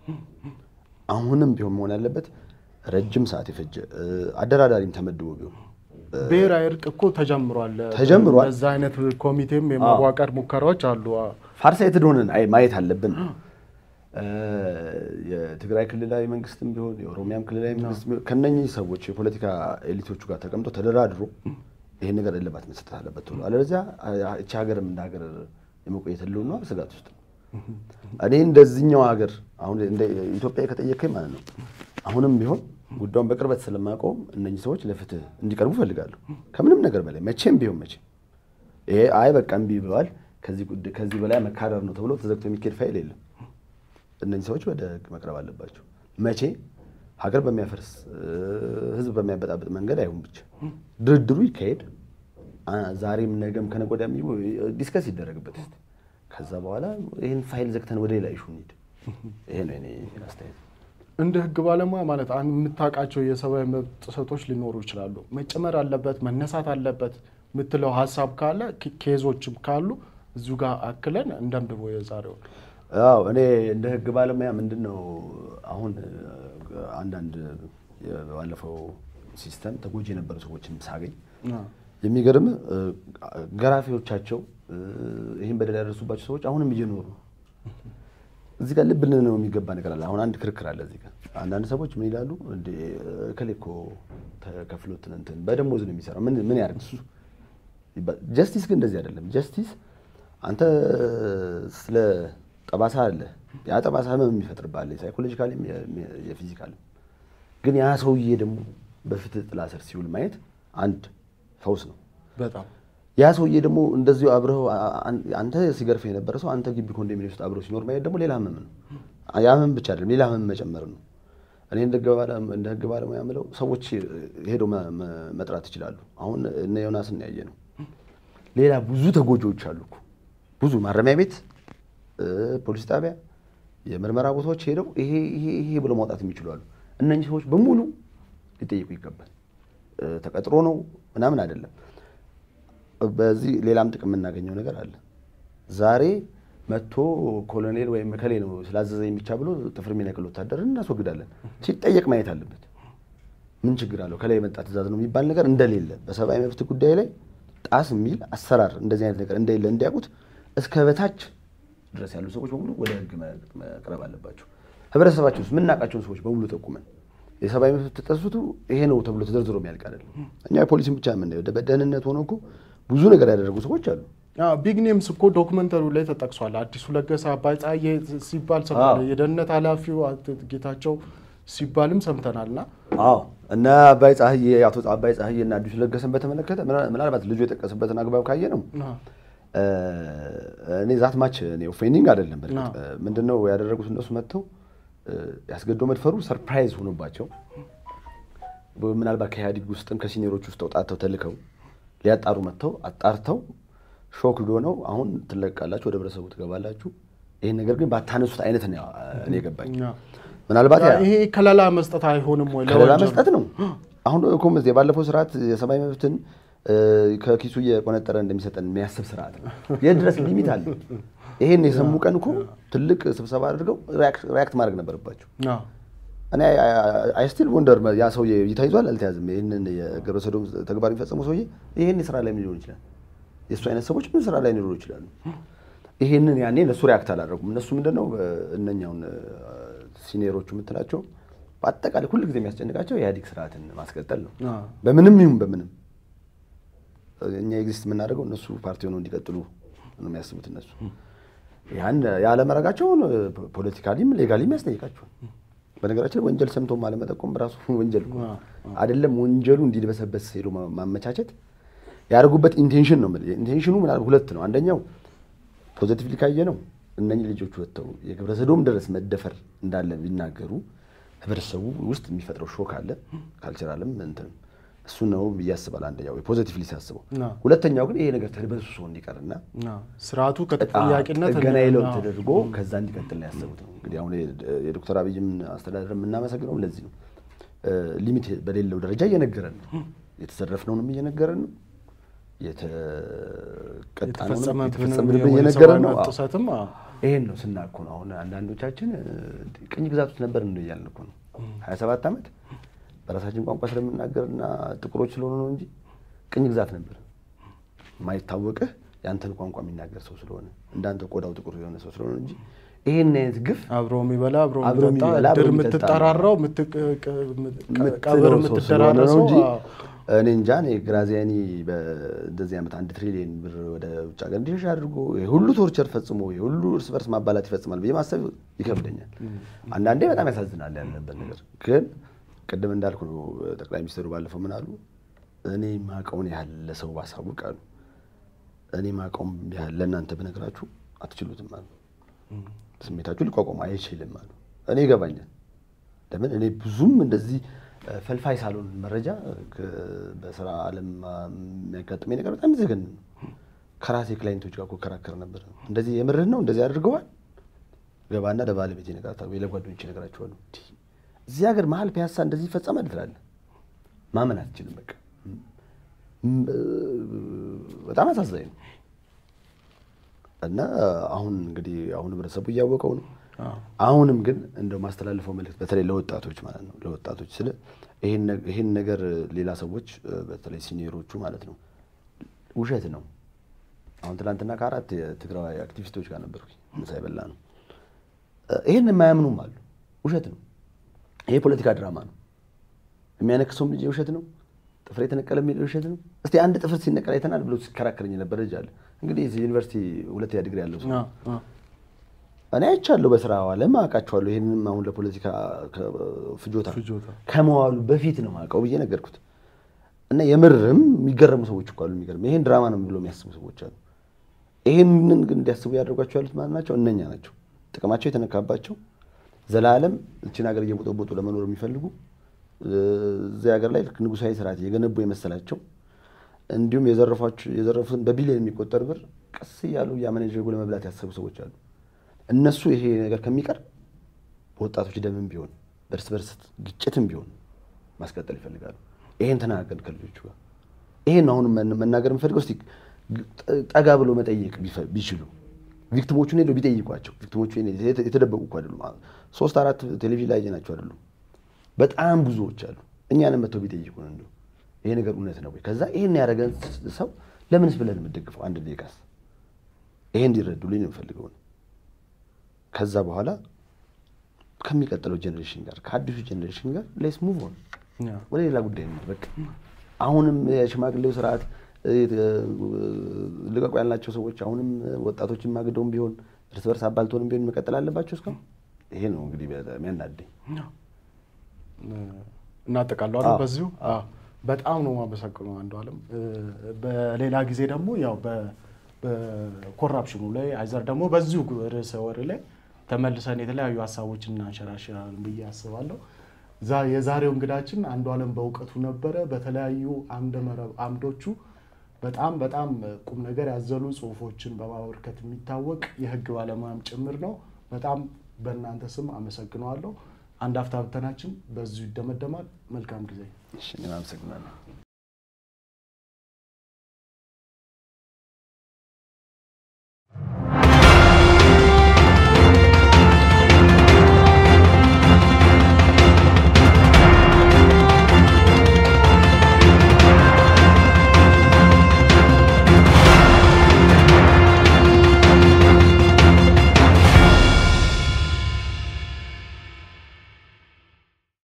አሁንም ቢሆን መሆን ያለበት ረጅም ሰዓት የፈጀ እ፣ አደራዳሪም ተመድቦ ቢሆን ብሔራዊ እርቅ እኮ ተጀምሯል። ተጀምሯል። በዛ አይነት ኮሚቴም የመዋቀር ሙከራዎች አሉ። አዎ። ፋርሳይትድ ሆነን አይ ማየት አለብን። እ፣ የትግራይ ክልላዊ መንግስትም ቢሆን የኦሮሚያም ክልላዊ መንግስት ቢሆን ከነኚህ ሰዎች የፖለቲካ ኤሊቶቹ ጋር ተቀምጦ ተደራድሮ ይሄን ነገር እልባት መሰጠት አለበት ቶሎ። አለበለዚያ እቺ ሀገርም እንደ ሀገር የመቆየት ህልውና ስጋት ውስጥ ነው። እኔ እንደዚህኛው ሀገር አሁን እንደ ኢትዮጵያ ከጠየቀኝ ማለት ነው አሁንም ቢሆን ጉዳዩን በቅርበት ስለማውቀውም እነኚህ ሰዎች ለፍትህ እንዲቀርቡ እፈልጋለሁ ከምንም ነገር በላይ መቼም ቢሆን መቼም ይሄ አይ በቃ እምቢ ብለዋል ከዚህ ጉዳይ ከዚህ በላይ መካረር ነው ተብሎ ተዘግቶ የሚካሄድ ፋይል የለም። እነኚህ ሰዎች ወደ ህግ መቅረብ አለባቸው። መቼ ሀገር በሚያፈርስ ህዝብ በሚያበጣብጥ መንገድ አይሁን ብቻ ድርድሩ ይካሄድ። አ- ዛሬም ነገም ከነገ ወዲያም ይሁ- ዲስከስ ይደረግበት እስኪ። ከዛ በኋላ ይህን ፋይል ዘግተን ወደ ሌላ ኢሹ እንሂድ። ይሄ ነው የኔ አስተያየት። እንደ ህግ ባለሙያ ማለት አንድ የምታውቃቸው የሰብአዊ መብት ጥሰቶች ሊኖሩ ይችላሉ። መጨመር አለበት መነሳት አለበት የምትለው ሀሳብ ካለ ኬ- ኬዞችም ካሉ እዚሁ ጋር አክለን እንደምድቦ የዛሬው አዎ እኔ እንደ ህግ ባለሙያ ምንድን ነው አሁን እ፣ አንዳንድ የ- ባለፈው ሲስተም ተጎጂ የነበሩ ሰዎችን ሳገኝ የሚገርም እ፣ ገራፊዎቻቸው እ፣ ይህን በደል ያደረሱባቸው ሰዎች አሁንም እየኖሩ ነው። እዚህ ጋር ልብ ልንለው የሚገባ ነገር አለ። አሁን አንድ ክርክር አለ እዚህ ጋር። አንዳንድ ሰዎች ምን ይላሉ? እንደ እከሌ እኮ ተከፍሎት እንትን በደሞዝ ነው የሚሰራው ምን ምን ያደርግ እሱ ይባል። ጀስቲስ ግን እንደዚህ አይደለም። ጀስቲስ አንተ ስለ ጠባሳ አለ ያ ጠባሳ ህመም የሚፈጥርብሃል ሳይኮሎጂካሊም የፊዚካልም። ግን ያ ሰውዬ ደግሞ በፍትህ ጥላ ስር ሲውል ማየት አንድ ፈውስ ነው። በጣም ያ ሰውዬ ደግሞ እንደዚሁ አብረው አንተ ሲገርፍ የነበረ ሰው አንተ ግቢ ኮንዶሚኒየም ውስጥ አብረው ሲኖር ማየት ደግሞ ሌላ ህመም ነው። ያ ህመም ብቻ አይደለም፣ ሌላ ህመም መጨመር ነው። እኔ እንደ ህግ ባለ- እንደ ህግ ባለሙያ የምለው ሰዎች ሄደው መ- መ- መጥራት ይችላሉ። አሁን እነ ዮናስን ያየ ነው። ሌላ ብዙ ተጎጂዎች አሉ እኮ ብዙ ማረሚያ ቤት፣ እ፣ ፖሊስ ጣቢያ፣ የምርመራ ቦታዎች ሄደው ይሄ ይሄ ይሄ ብለው ማውጣት የሚችሉ አሉ። እነኚህ ሰዎች በሙሉ ሊጠየቁ ይገባል። እ፣ ተቀጥሮ ነው ምናምን አይደለም። በዚህ ሌላም ጥቅም የምናገኘው ነገር አለ። ዛሬ መጥቶ ኮሎኔል ወይም እከሌ ነው ስላዘዘኝ ብቻ ብሎ ጥፍር የሚነቅል ወታደርን እናስወግዳለን። ሲጠየቅ ማየት አለበት። ምን ችግር አለው? ከላይ የመጣ ትእዛዝ ነው የሚባል ነገር እንደሌለ በሰብአዊ መብት ጉዳይ ላይ ጣስ የሚል አሰራር እንደዚህ አይነት ነገር እንደሌለ እንዲያውቁት እስከ በታች ድረስ ያሉ ሰዎች በሙሉ ወደ ህግ መቅረብ አለባቸው። ህብረተሰባችን ውስጥ የምናውቃቸውን ሰዎች በሙሉ ጠቁመን የሰብአዊ መብት ተጠሱቱ ይሄ ነው ተብሎ ተዘርዝሮ የሚያልቅ አይደለም። እኛ የፖሊስን ብቻ የምናየው በደህንነት ሆነው እኮ ብዙ ነገር ያደረጉ ሰዎች አሉ። ቢግ ኔምስ እኮ ዶክመንተሪው ላይ ተጠቅሷል። አዲሱ ለገሰ፣ አባይ ፀሐዬ ሲባል ሰምተናል። አዎ። የደህንነት ኃላፊው አቶ ጌታቸው ሲባልም ሰምተናል። እና አዎ እና አባይ ፀሐዬ አቶ አባይ ፀሐዬ እና አዲሱ ለገሰን በተመለከተ ምና- ምናልባት ልጁ የጠቀሰበትን አግባብ ካየ ነው እ፣ እኔ ዛት ማች እኔ ኦፌንዲንግ አይደለም። በእርግጥ አዎ። እ፣ ምንድነው ያደረጉት እነሱ መጥተው እ፣ ያስገድዶ መድፈሩ ሰርፕራይዝ ሆኖባቸው በ- ምናልባት ከኢህአዴግ ውስጥም ከሲኒየሮች ውስጥ ተውጣተው ተልከው ሊያጣሩ መጥተው አጣርተው ሾክ ሆነው አሁን ትለቃላችሁ፣ ወደ ህብረተሰቡ ትገባላችሁ። ይህን ነገር ግን ባታነሱት አይነት ነው እኔ የገባኝ። ምናልባት ያ- ይሄ ከለላ መስጠት አይሆንም ወይ? ከለላ ለወንጀሉ? መስጠት ነው። አሁን እኮ መዝ- የባለፈው ስርዓት የሰብአዊ መብትን እ፣ ከኪሱ እየቆነጠረ እንደሚሰጠን የሚያስብ ስርዓት ነው። የት ድረስ ሊሚት አለ? ይሄን የሰሙ ቀን እኮ ትልቅ ስብሰባ አድርገው ሪያክት ማድረግ ነበረባቸው። አዎ። እኔ አይ ስቲል ወንደር ያ ሰውዬ ተይዟል አልተያዝም? ይህንን የግብረ ሰዶም ተግባር የሚፈጸመው ሰውዬ ይህን ስራ ላይ ሊሆን ይችላል። የእሱ አይነት ሰዎች ምን ስራ ላይ ሊኖሩ ይችላሉ። ይህንን ያኔ እነሱ ሪያክት አላደረጉም። እነሱ ምንድነው እነኛውን ሲኒየሮቹ የምትላቸው በአጠቃላይ ሁል ጊዜ የሚያስጨንቃቸው የኢህአዴግ ስርዓትን ማስቀጠል ነው። አዎ። በምንም ይሁን በምንም እኛ ኤግዚስት የምናደርገው እነሱ ፓርቲ ሆነው እንዲቀጥሉ ነው የሚያስቡት። እነሱ ያን ያለመረጋቸውን ፖለቲካሊም ሌጋሊም ያስጠይቃቸዋል። በነገራችን ላይ ወንጀል ሰምቶም አለመጠቆም በራሱ ወንጀል እኮ ነው። አይደለም ወንጀሉ እንዲድበሰበስ ሄዶ ማ- ማመቻቸት ያደርጉበት ኢንቴንሽን ነው የምልህ። ኢንቴንሽኑ ምናልባት ሁለት ነው። አንደኛው ፖዘቲቭሊ ካየ ነው እነኚህ ልጆች ወጥተው የግብረ ሰዶም ድረስ መደፈር እንዳለ ቢናገሩ ህብረተሰቡ ውስጥ የሚፈጥረው ሾክ አለ። ካልቸራልም እንትንም እሱ ነው ብዬ አስባለሁ። አንደኛው ፖዘቲቭሊ ሲያስበው፣ አዎ። ሁለተኛው ግን ይሄ ነገር ተድበስብሶ እንዲቀርና አዎ። ስርዓቱ ከተጠያቂነት ጥገና ለውጥ አዎ። ተደርጎ ከዛ እንዲቀጥል ነው ያሰቡት ነው። እንግዲህ አሁን የ- የዶክተር አብይም አስተዳደር የምናመሰግነው ለዚህ ነው። እ፣ ሊሚት በሌለው ደረጃ እየነገረን ነው። የተዘረፍነውንም እየነገረን ነው። የተቀጣነውንም የተፈጸመብንም የተፈጸመብንም የሰብአዊ እየነገረን ነው። መብት አዎ። ጥሰትም አዎ። ይሄን ነው ስናኮ ነው። አሁን አንዳንዶቻችን እ፣ ቅኝ ግዛት ውስጥ ነበር ነው እያልን እኮ ነው። ሀያ ሰባት ዓመት በራሳችን ቋንቋ ስለምናገርና ጥቁሮች ስለሆኑ ነው እንጂ ቅኝ ግዛት ነበር። የማይታወቅህ የአንተን ቋንቋ የሚናገር ሰው ስለሆነ እንዳንተ ቆዳው ጥቁር የሆነ ሰው ስለሆነ እንጂ ይሄን አይነት ግፍ አብሮ የሚበላ አብሮ አብሮ የሚጠጣ የሚበላ፣ አብሮ ድር የሚጠጣ የምትጠራራው የምትለው ቀብር ሰው ስለሆነ ነው የምትደራረሰው እንጂ አዎ። እኔ እንጃ እኔ ግራዚያኒ በእንደዚህ ዓመት አንድ ትሪሊየን ብር ወደ ውጭ ሀገር እንዲሸሽ አድርጎ የሁሉ ቶርቸር ፈጽሞ የሁሉ እርስ በርስ ማባላት ይፈጽማል ብዬ ማሰብ ይከብደኛል። አንዳንዴ በጣም ያሳዝናል ያለበት ነገር። ግን ቅድም እንዳልኩ ነው ጠቅላይ ሚኒስትሩ ባለፈው ምን አሉ? እኔ ማቀውን ያህል ለሰው ባሳውቅ አሉ እኔ ማቀውም ያህል ለእናንተ ብነግራችሁ አትችሉትም አሉ። ስሜታችሁ ሊቋቋሙ አይችልም አሉ። እኔ ይገባኛል። ለምን እኔ ብዙም እንደዚህ ፈልፋይ ሳልሆን መረጃ በስራ ዓለም የሚያጋጥመኝ ነገር በጣም ይዘገን ነው። ከራሴ ክላይንቶች ጋር እኮ እከራከር ነበር። እንደዚህ የምርህን ነው እንደዚህ አድርገዋል። ገባና ለባለቤቴ እነግራታለሁ ወይ ለጓደኞቼ እነግራቸዋለሁ። እዚህ ሀገር መሀል ፒያሳ እንደዚህ ይፈጸማል ትላለህ። ማመን አትችልም። በቃ በጣም አሳዛኝ ነው። እና አሁን እንግዲህ አሁን ህብረተሰቡ እያወቀው ነው። አሁንም ግን እንደው ማስተላልፈው መልዕክት በተለይ ለወጣቶች ማለት ነው ለወጣቶች ስለ ይሄን ነገር ሌላ ሰዎች በተለይ ሲኒየሮቹ ማለት ነው ውሸት ነው። አሁን ትናንትና ከአራት የትግራዊ አክቲቪስቶች ጋር ነበርኩኝ ምሳ የበላ ነው። ይሄን የማያምኑም አሉ። ውሸት ነው። ይሄ ፖለቲካ ድራማ ነው። የሚያነክሰውም ልጅ ውሸት ነው። ጥፍር የተነቀለ የሚል ውሸት ነው። እስቲ አንድ ጥፍር ሲነቀል አይተናል ብሎ ሲከራከረኝ የነበረ ልጅ አለ። እንግዲህ ዩኒቨርሲቲ ሁለተኛ ዲግሪ ያለው ሰው እኔ አይቻለሁ፣ በስራ ዓለም አውቃቸዋለሁ። ይህንም አሁን ለፖለቲካ ፍጆታ ከመዋሉ በፊት ነው አውቀው ብዬ ነገርኩት። እና የምርም የሚገረሙ ሰዎች እኮ አሉ። የሚገርም ይሄን ድራማ ነው ብሎ የሚያስቡ ሰዎች አሉ። ይሄንን ግን እንዲያስቡ ያደርጓቸው ያሉት ማለት ናቸው እነኛ ናቸው። ጥቅማቸው የተነካባቸው ዘላለም እችን ሀገር እየቦጠቦጡ ለመኖር የሚፈልጉ እዚህ ሀገር ላይ ንጉሳዊ ስርዓት የገነቡ የመሰላቸው እንዲሁም የዘረፉትን በቢሊዮን የሚቆጠር ብር ቀስ እያሉ እያመነጀጉ ለመብላት ያሰቡ ሰዎች አሉ። እነሱ ይሄ ነገር ከሚቀር በወጣቶች ደምም ቢሆን በእርስ በርስ ግጭትም ቢሆን ማስቀጠል ይፈልጋሉ። ይሄን ተናገርን ከልጆቹ ጋር። ይሄን አሁን መናገር የምፈልገው እስኪ ጠጋ ብሎ መጠየቅ ቢችሉ ቪክቲሞቹን ሄደው ቢጠይቋቸው። ቪክቲሞቹ የተደበቁ እኮ አይደሉም። ሶስት አራት ቴሌቪዥን ላይ ናቸው አይደሉም። በጣም ብዙዎች አሉ። እኛንም መጥተው ቢጠይቁን እንደው ይሄ ነገር እውነት ነው ወይ? ከዛ ይሄን ያደረገን ሰው ለምንስ ብለን የምደግፈው አንድ ደቂቃስ ይሄ እንዲረዱልኝ ነው የምፈልገው። ከዛ በኋላ ከሚቀጥለው ጀኔሬሽን ጋር ከአዲሱ ጀኔሬሽን ጋር ሌስ ሙቭ ኦን ወደ ሌላ ጉዳይ ነው በቃ። አሁንም የሽማግሌው ስርዓት ልቀቁ ያልናቸው ሰዎች አሁንም ወጣቶችን ማግደውም ቢሆን እርስ በርስ አባልቶንም ቢሆን መቀጠል አለባቸው እስካሁን። ይሄ ነው እንግዲህ የሚያናደኝ። እናጠቃለዋለን በዚሁ። በጣም ነው የማመሰግነው አንዱ አለም። በሌላ ጊዜ ደግሞ ያው በኮራፕሽኑ ላይ አይዘር ደግሞ በዚሁ ርዕሰ ወሬ ላይ ተመልሰን የተለያዩ ሀሳቦችን እናንሸራሽራለን ብዬ አስባለሁ። የዛሬው እንግዳችን አንዱ አለም በእውቀቱ ነበረ። በተለያዩ አምደ መረብ አምዶቹ በጣም በጣም ቁም ነገር ያዘሉ ጽሁፎችን በማበርከት የሚታወቅ የህግ ባለሙያም ጭምር ነው። በጣም በእናንተ ስም አመሰግነዋለሁ። አንድ አፍታ ብተናችን በዚሁ ይደመደማል። መልካም ጊዜ። አመሰግናለሁ።